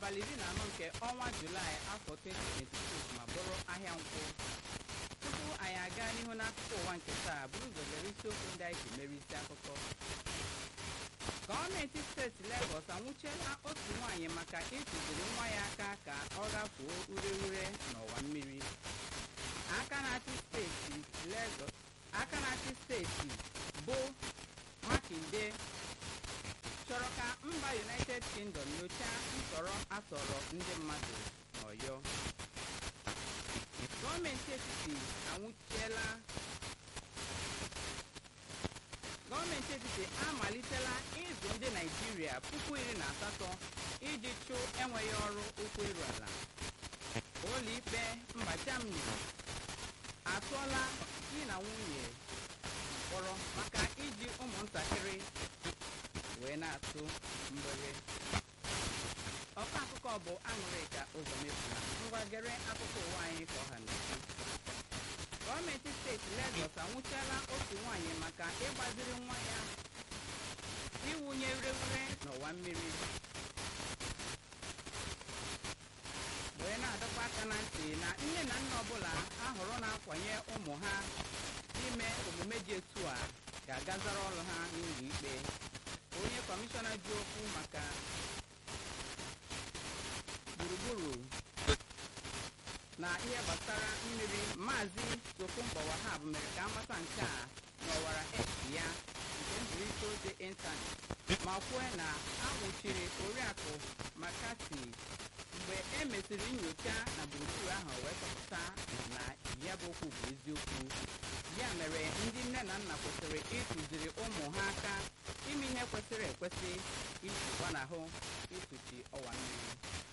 abalị iri na anọ nke ọnwa julaị afọ 2026 ma bụrụ ahịa nkwụ tupu anyị aga n'ihu n'akụkọ ụwa nke taa bụrụ ụzọ lere isiokwu ndị anyị ji mere isi akụkọ gọọmenti steeti Legọs anwụchiela otu nwaanyị maka ịtụziri nwa ya aka ka ọ gafuo ureure n'ọwa mmiri aka na-achị steeti Legọs aka na-achị steeti bụ Makinde chọrọ ka mba United Kingdom nyochaa ntọrọ atọrọ ndị mmadụ n'Ọyọ gọọmenti etiti anwụchiela gọọmenti etiti amalitela ịzụ ndị Naịjirịa puku iri na asatọ iji chụ enweghị ọrụ ụkwụ iru ala ụlọikpe mba Germany atụọla di na nwunye mkpọrọ maka iji ụmụntakịrị wee na-atụ mgbere ọkọ akụkọ bụ aṅụrịka ụzọ mefuna ngwa gere akụkọ ụwa anyị ka ọha na-ekwu gọọmenti steeti Legọs anwụchiela otu nwaanyị maka ịgbaziri nwa ya iwunye ureghure n'ọwa mmiri wee na-adọkwa aka na ntị na nne na nna ọbụla ahụrụ na-akwanye ụmụ ha ime omume dị etu a ga-agazara ọrụ ha n'ụlọ ikpe onye kọmishọna ji okwu maka gburugburu na ihe gbasara mmiri maazị Tokunbo Wahab mere ka amata nke a n'ọwara x ya nke nzirịta ozi ịntanetị ma kwue na a nwụchiri oriakụ makati mgbe e mesịrị nyocha na gburugburu ahụ wee chọpụta na ya bụ okwu bụ eziokwu ya mere ndị nne na nna kwesịrị ịtụziri ụmụ ha aka ime ihe kwesịrị ekwesị iji gbanahụ ịtụchi ọwa mmiri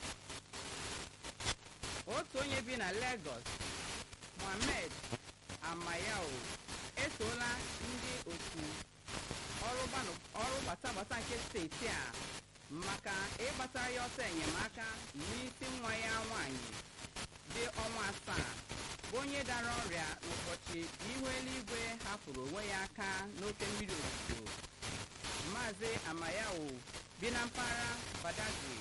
otu onye bi na Lagos Mohammed Amayao etoola ndị otu ọrụ gbatagbata nke steeti a maka ịgbatara ya ọsọ enyemaka n'isi nwa ya nwanyị dị ọnwa asaa bụ onye dara ọrịa n'ụbọchị ihu eluigwe hapụrụ onwe ya aka n'oke mmiri ozuzo maazị Amayao bi na mpaghara Badagry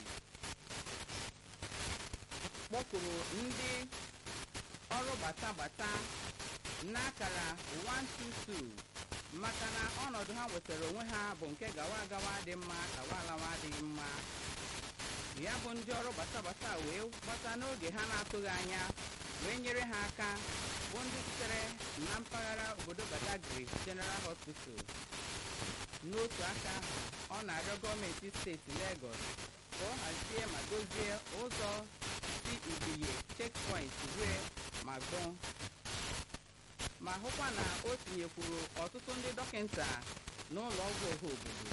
kpọkuru ndị ọrụ gbatagbata n'akara 122 maka na ọnọdụ ha nwetara onwe ha bụ nke gawa agawa dị mma gawa alawa adịghị mma ya bụ ndị ọrụ gbatagbata wee gbata n'oge ha na-atụghị anya wee nyere ha aka bụ ndị sitere na mpaghara obodo Badagry General Hospital n'otu aka ahụ ọ na-arịọ gọọmenti steeti Lagos ka ọ hazie ma dozie ụzọ si Ibiye checkpoint rue ma gbọọ ma hụkwa na o tinyekwuru ọtụtụ ndị dọkịta n'ụlọ ọgwụ ọha obodo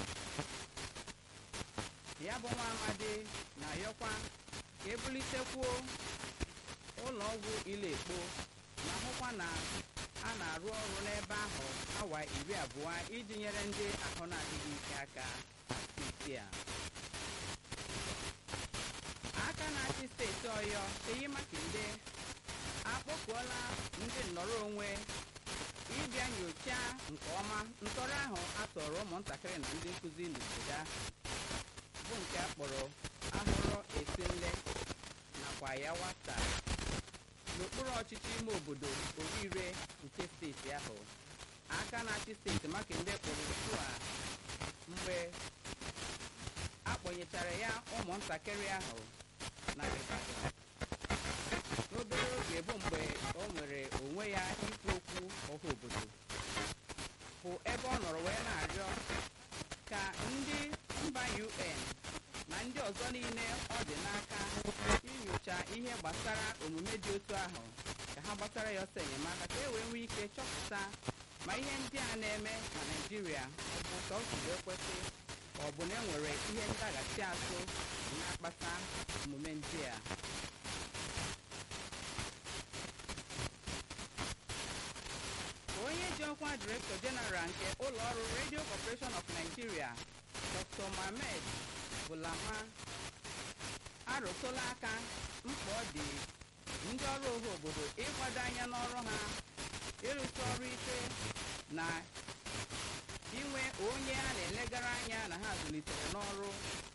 ya bụ nwa amadi na-ayọkwa ka ebulitekwuo ụlọ ọgwụ Ilekpo ma hụkwa na a na-arụ ọrụ n'ebe ahụ awa iri abụọ iji nyere ndị ahụ na-adịghị ike aka steeti a aka na-achị steeti Ọyọ Seyi Makinde akpọkuola ndị nnọrọ onwe ịbịa nyochaa nke ọma ntọrọ ahụ atọrọ ụmụntakịrị na ndị nkụzi n'obodo ahụ bụ nke a kpọrọ ahụrụ esinle nakwa ya wata n'okpuru ọchịchị ime obodo orire nke steeti ahụ aka na-achị steeti Makinde kpọrọ otu a mgbe akpọnyechara ya ụmụntakịrị ahụ na Ibadan n'obere oge bụ mgbe o nwere onwe ya ikwu okwu ọha obodo bụ ebe ọ nọrọ wee na-arịọ ka ndị mba UN na ndị ọzọ niile ọ dị n'aka inyocha ihe gbasara omume dị otu ahụ ka ha gbasara ya ọsọ enyemaka ka e wee nwee ike chọpụta ma ihe ndị a na-eme na Naịjirịa ọ bụ ka ọ siri ekwesị ọ bụ na enwere ihe ndaghachi azụ na-akpata omume ndị a onye ji ọkwa direktọ jeneral nke ụlọ ọrụ Radio Corporation of Nigeria Dr. Mohammed Bulama arụtụla aka mkpa ọ dị ndị ọrụ ọha obodo ịgbado anya n'ọrụ ha ịrụsi ọrụ ike na inwe onye a na-elegara anya na ha zụlitere n'ọrụ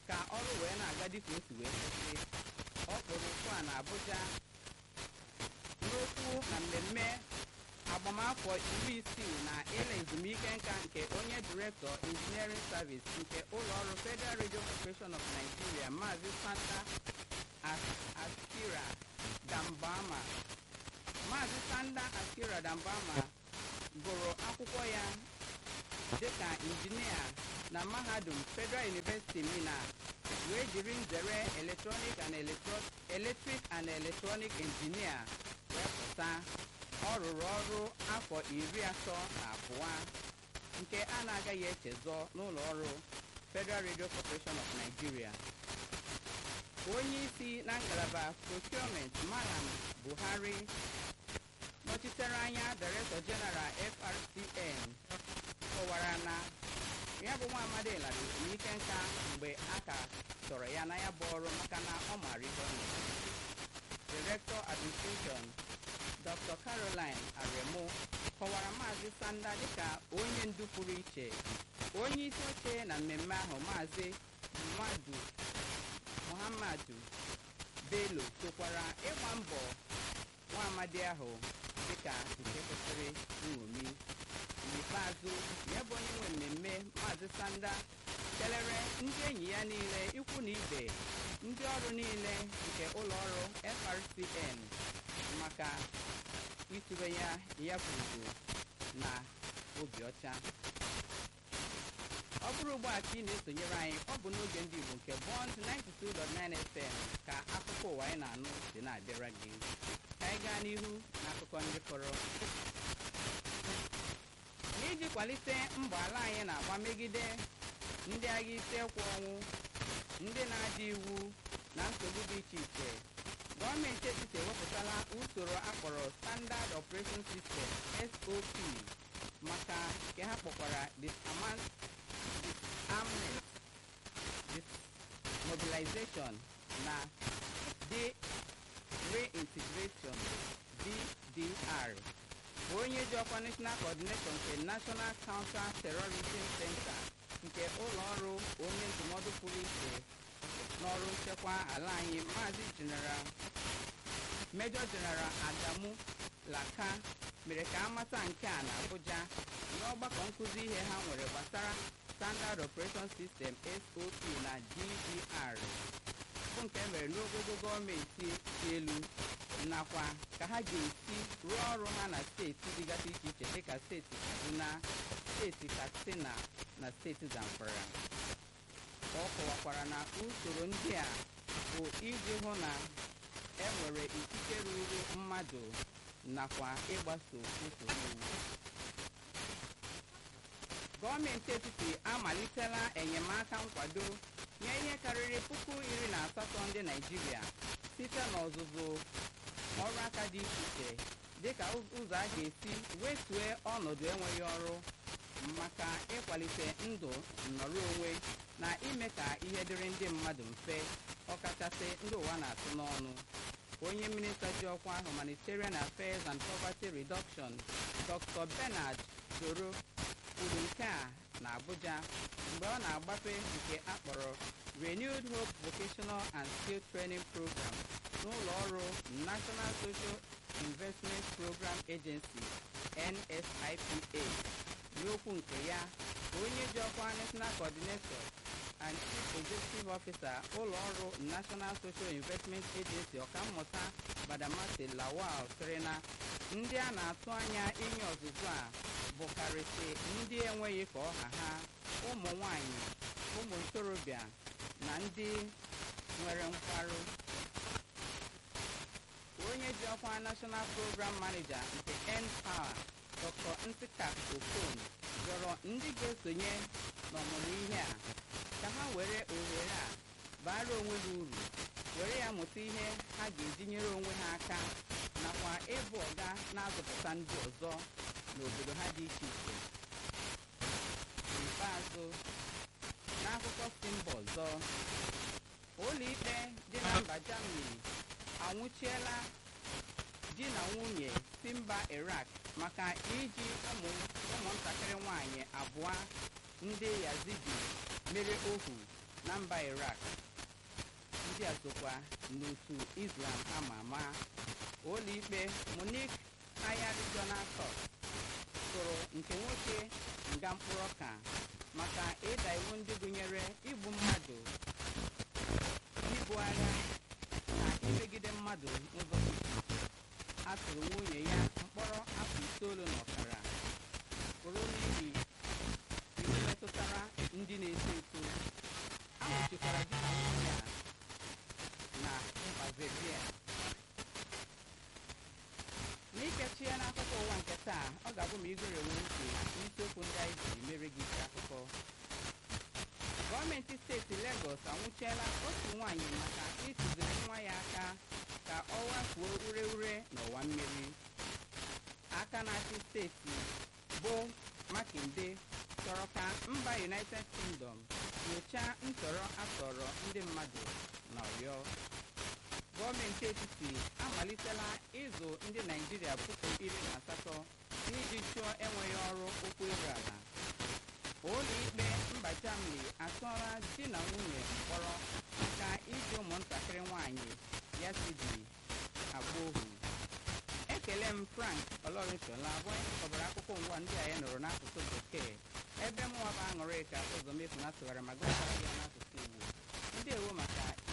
ka ọrụ wee na-aga dịka o si wee kwesị ọ kpọrọ okwu a na Abuja n'okwu na mmemme agbamafọ iri isii na ịla ezumike nka nke onye direktọ injiniering service nke ụlọọrụ Federal Radio Corporation of Nigeria Maazị Santa Askira Dambama Maazị Sanda Askira Dambama gụrụ akwụkwọ ya dịka injinia na mahadum Federal University Mina wee jiri nzere electronic and electric and electronic engineer wee pụta ọ rụrụ ọrụ afọ iri atọ na abụọ nke a na-agaghị echezọ n'ụlọ ọrụ Federal Radio Corporation of Nigeria onye isi na ngalaba procurement Malam Buhari nọchitere anya Director General FRCN kọwara na ya bụ nwa amadi lara ezumike nka mgbe a ka chọrọ ya na ya bụ ọrụ maka na ọ mara ihe ọ na-eme Director Administration Dr. Caroline Aremu kọwara Maazị Sanda dịka onye ndu pụrụ iche onye isi oche na mmemme ahụ Maazị Mmadụ Muhammadu Bello sokwara ịgba mbọ nwa amadi ahụ dịka nke kwesịrị nṅomi n'ikpeazụ ya bụ onye nwe mmemme Maazị Sanda kelere ndị enyi ya niile ikwu na ibe ndị ọrụ niile nke ụlọ ọrụ FRCN maka itube ya ya bụ ugwu na obi ọcha ọ bụrụ ugbu a ka ị na-esonyere anyị ọ bụ n'oge ndị Igbo nke Bond 92.9 FM ka akụkọ ụwa anyị na-anụ si na-abịara gị ka anyị gaa n'ihu n'akụkọ ndị fọrọ n'iji kwalite mbọ ala anyị na-agba megide ndị agha isi ekwe ọnwụ ndị na-adị iwu na nsogbu dị iche iche gọọmenti etiti ewepụtala usoro akpọrọ Standard Operation System SOP maka nke ha kpọkwara disarmament dismobilization na de-reintegration DDR onye ji ọkwa National Coordination nke National Counter Terrorism Center nke ụlọ ọrụ onye ndụmọdụ pụrụ iche n'ọrụ nchekwa ala anyị maazị General Major General Adamu Laka mere ka amata nke a na Abuja n'ọgbakọ nkụzi ihe ha nwere gbasara Standard Operation System SOP na DDR bụ nke mere n'ogogo gọọmenti dị elu nakwa ka ha ga-esi rụọ ọrụ ha na steeti dịgasị iche iche dịka steeti Kaduna steeti Katsina na steeti Zamfara ọ kọwakwara na usoro ndị a bụ iji hụ na enwere ikike ruru mmadụ nakwa ịgbaso usoro iwu gọọmenti etiti amalitela enyemaka nkwado nye ihe karịrị puku iri na asatọ ndị Naịjirịa site n'ọzụzụ ọrụ aka dị iche iche dịka ụzọ a ga-esi wetue ọnọdụ enweghị ọrụ maka ịkwalite ndụ nnọrọ onwe na ime ka ihe dịrị ndị mmadụ mfe ọkachasị ndị ụwa na-atụ n'ọnụ onye minista ji ọkwa humanitarian affairs and poverty reduction dr bernard doro kwuru nke a na abuja mgbe ọ na-agbape nke akpọrọ renewed hope vocational and skill training program n'ụlọ ọrụ national social investment program agency nsipa n'okwu nke ya onye ji ọkwa national coordinator and chief executive officer ụlọ ọrụ national social investment agency ọkammụta badamasi lawal sịrị na ndị a na-atụ anya inye ọzụzụ a bụkarịsị ndị enweghị ka ọha ha ụmụ nwanyị ụmụ ntorobịa na ndị nwere nkwarụ onye ji ọkwa national program manager nke npower dr ntika okon rịọrọ ndị ga-esonye n'ọmụmụ ihe a ka ha were ohere a bara onwe ha uru were ya mụta ihe ha ga-eji nyere onwe ha aka nakwa ịbụ ọga na-azụpụta ndị ọzọ n'obodo ha dị iche iche n'ikpeazụ n'akụkọ si mba ọzọ ụlọikpe dị na mba Germany anwụchiela di na nwunye si mba Iraq maka iji ụmụ ụmụntakịrị nwanyị abụọ ndị Yazidi mere ohu na mba Iraq ndị a sokwa n'otu Islam ama ama ụlọikpe Munich Higher Regional Court tụrụ nke nwoke nga mkpụrụ ọka maka ịda iwu ndị gụnyere igbu mmadụ ibu agha na imegide mmadụ n'ụzọ dị iche iche a tụrụ nwunye ya mkpọrọ afọ itoolu na ọkara pụrụ n'ihi iwu metụtara ndị na-eto eto a nwụchikwara di na nwunye a na Mbazeria n'ikechi ya n'akụkọ ụwa nke taa ọ ga-abụ ma igoro enwe ntị n'isiokwu ndị anyị jiri mere gị isi akụkọ gọọmenti steeti Legọs anwụchiela otu nwaanyị maka ịtụziri nwa ya aka ka ọ wafuo ure ure n'ọwa mmiri aka na-achị steeti bụ Makinde chọrọ ka mba United Kingdom nyochaa ntọrọ atọrọ ndị mmadụ na Ọyọ gọọmenti etiti amalitela ịzụ ndị Naịjirịa puku iri na asatọ iji chụọ enweghị ọrụ ụkwụ iru ala ụlọ ikpe mba Germany atụọla di na nwunye mkpọrọ maka iji ụmụntakịrị nwanyị ya sidi agba ohu ekele m Frank Olorinshola bụ onye kọbara akụkọ ngwa ndị a ya nụrụ n'asụsụ bekee ebe mụnwa bụ aṅụrị ka ụzọ mefu na tụgharị ma gụpụtara ya n'asụsụ Igbo ndị ewo maka